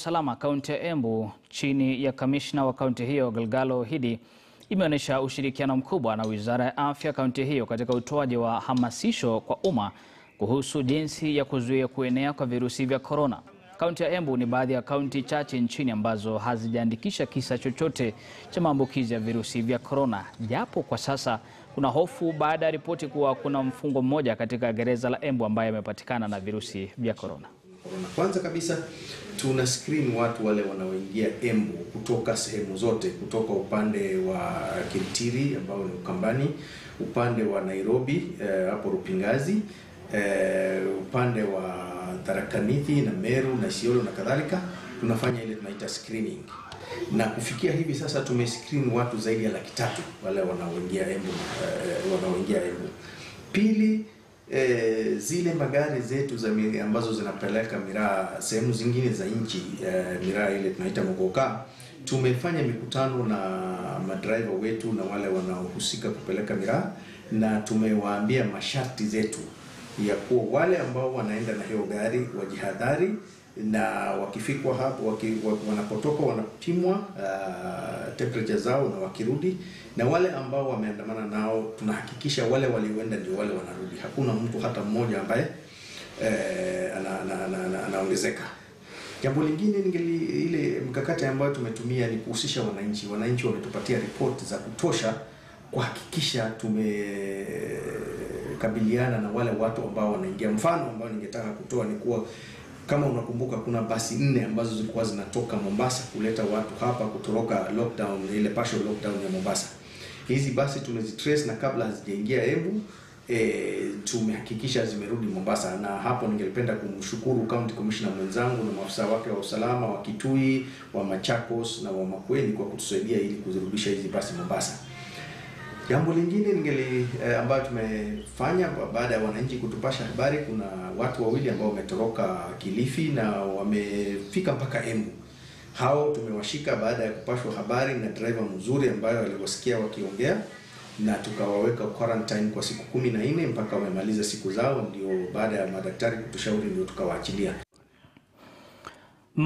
usalama kaunti ya Embu chini ya kamishna wa kaunti hiyo Galgalo Hidi imeonyesha ushirikiano mkubwa na wizara ya afya kaunti hiyo katika utoaji wa hamasisho kwa umma kuhusu jinsi ya kuzuia kuenea kwa virusi vya korona. Kaunti ya Embu ni baadhi ya kaunti chache nchini ambazo hazijaandikisha kisa chochote cha maambukizi ya virusi vya korona, japo kwa sasa kuna hofu baada ya ripoti kuwa kuna mfungwa mmoja katika gereza la Embu ambaye amepatikana na virusi vya korona. Kwanza kabisa tuna screen watu wale wanaoingia Embu kutoka sehemu zote, kutoka upande wa Kitiri ambao ni Ukambani, upande wa Nairobi hapo eh, Rupingazi eh, upande wa Tharaka Nithi na Meru na Isiolo na kadhalika, tunafanya ile tunaita screening na kufikia hivi sasa tumescreen watu zaidi ya laki tatu wale wanaoingia Embu eh, wanaoingia Embu. Pili E, zile magari zetu za miri, ambazo zinapeleka miraa sehemu zingine za nchi e, miraa ile tunaita mogoka, tumefanya mikutano na madriver wetu na wale wanaohusika kupeleka miraa, na tumewaambia masharti zetu ya kuwa wale ambao wanaenda na hiyo gari wajihadhari, na wakifikwa hapo waki, wanapotoka wanapimwa uh, temperature zao na wakirudi na wale ambao wameandamana nao tunahakikisha wale walioenda ndio wale wanarudi. Hakuna mtu hata mmoja ambaye eh, anaongezeka. Ana, ana, ana jambo lingine ningeli, ile mkakati ambayo tumetumia ni kuhusisha wananchi. Wananchi wametupatia ripoti za kutosha kuhakikisha tumekabiliana na wale watu ambao wanaingia. Mfano ambao ningetaka kutoa ni kuwa kama unakumbuka kuna basi nne ambazo zilikuwa zinatoka Mombasa kuleta watu hapa kutoroka lockdown, ile partial lockdown ya Mombasa. Hizi basi tumezitrace na kabla hazijaingia Embu e, tumehakikisha zimerudi Mombasa, na hapo ningelipenda kumshukuru county commissioner mwenzangu na maafisa wake wa usalama wa Kitui, wa Machakos na wa Makueni kwa kutusaidia ili kuzirudisha hizi basi Mombasa. Jambo lingine ningeli eh, ambayo tumefanya baada ya wananchi kutupasha habari, kuna watu wawili ambao wametoroka Kilifi na wamefika mpaka Embu. Hao tumewashika baada ya kupashwa habari na driver mzuri ambayo aliwasikia wakiongea, na tukawaweka quarantine kwa siku kumi na nne mpaka wamemaliza siku zao, ndio baada ya madaktari kutushauri ndio tukawaachilia.